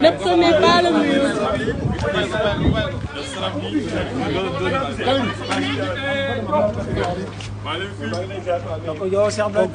ce n'est pas le mieux. yow Cheikh Abdoulaye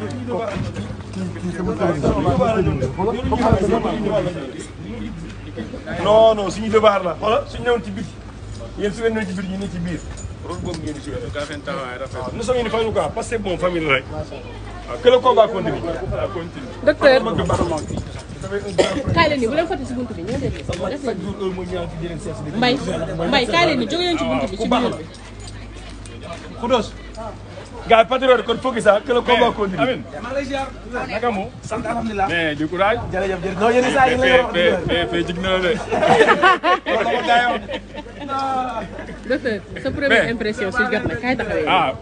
non non suñu devoir la xoolal suñu newoon ci biti yéen su ngeen newoon ci biti ñu ne ci biir rôle boobu ngeen di joué. waaw nous sommes une famille quoi parce que bon famille la rek. waaw que le combat continue. docteur kaay leen ni bu leen fàtte si buntu bi ñoo def def leen chaque jour heure mooy ñaan ci jërëm seet si. mbay mbay kaay leen ni jóge leen ci buntu bi ci biir bi. Khoudos. gars yi patriote kon focus ah que le combat continue. amiin naka mu sant alhamdulilah mais du courage. jërëjëf jërëjëf non yéen saa yi la yor fee fee fee jig na la de. docteur sa première impression si jot na kaay taxawee. ah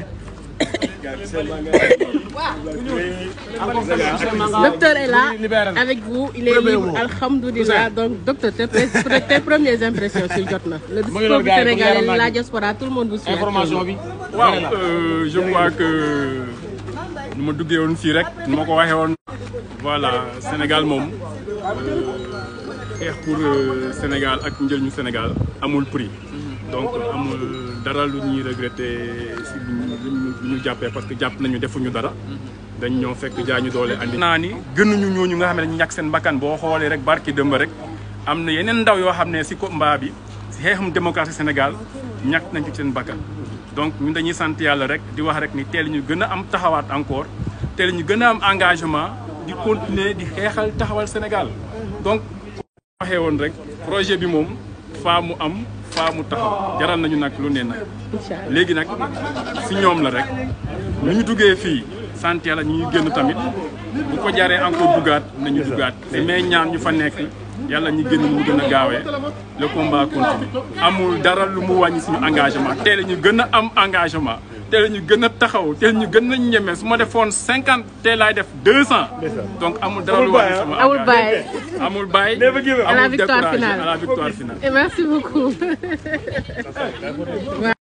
waaw. docteur est là avec vous il est libre alhamdulilah donc docteur tes pre- tes premières impressions si jot na. le discours du Sénégalais la diaspora tout le monde vous suit. information bi waaw euh, je crois que nu ma duggee woon fii rek nu ma ko waxee woon. voilà Sénégal moom xeex pour euh, Sénégal ak njëriñu Sénégal amul prix. donc amul dara lu ñuy regretter si lu ñu lu ñu jàppee parce que jàpp nañu defuñu dara. dañ ñoo fekk jaañu doole andi. naa ni gënuñu ñooñu nga xam ne dañu ñàkk seen bakkan boo xoolee rek barki dëmb rek am na yeneen ndaw yoo xam ne si combat bi si xeexum démocratie Sénégal ñàkk nañ ci seen bakkan. donc ñun dañuy sant yàlla rek di wax rek ni teel ñu gën a am taxawaat encore teel ñu gën a am engagement di continuer di xeexal taxawal Sénégal donc waxee woon rek projet bi moom faa mu am faa mu taxaw jaral nañu nag lu ne nag incha allah léegi nag si ñoom la rek nu ñu duggee fii sant yàlla ñu ngi génn tamit bu ko jaree encore duggaat nañu duggaat te mais ñaan ñu fa nekk yàlla ñu génn mu gën a gaawee le combat continue amul dara lu mu wàññi suñu engagement teel ñu gën a am engagement teel ñu gën a taxaw teel ñu gën a ñeme su ma defoon cinquante teel laay def deux cent donc amul dara lu wàññi sama amul engagement. bàyyi. amul bàyyi Never give up. À la amul victoire découragé, finale. à la victoire finale et merci beaucoup.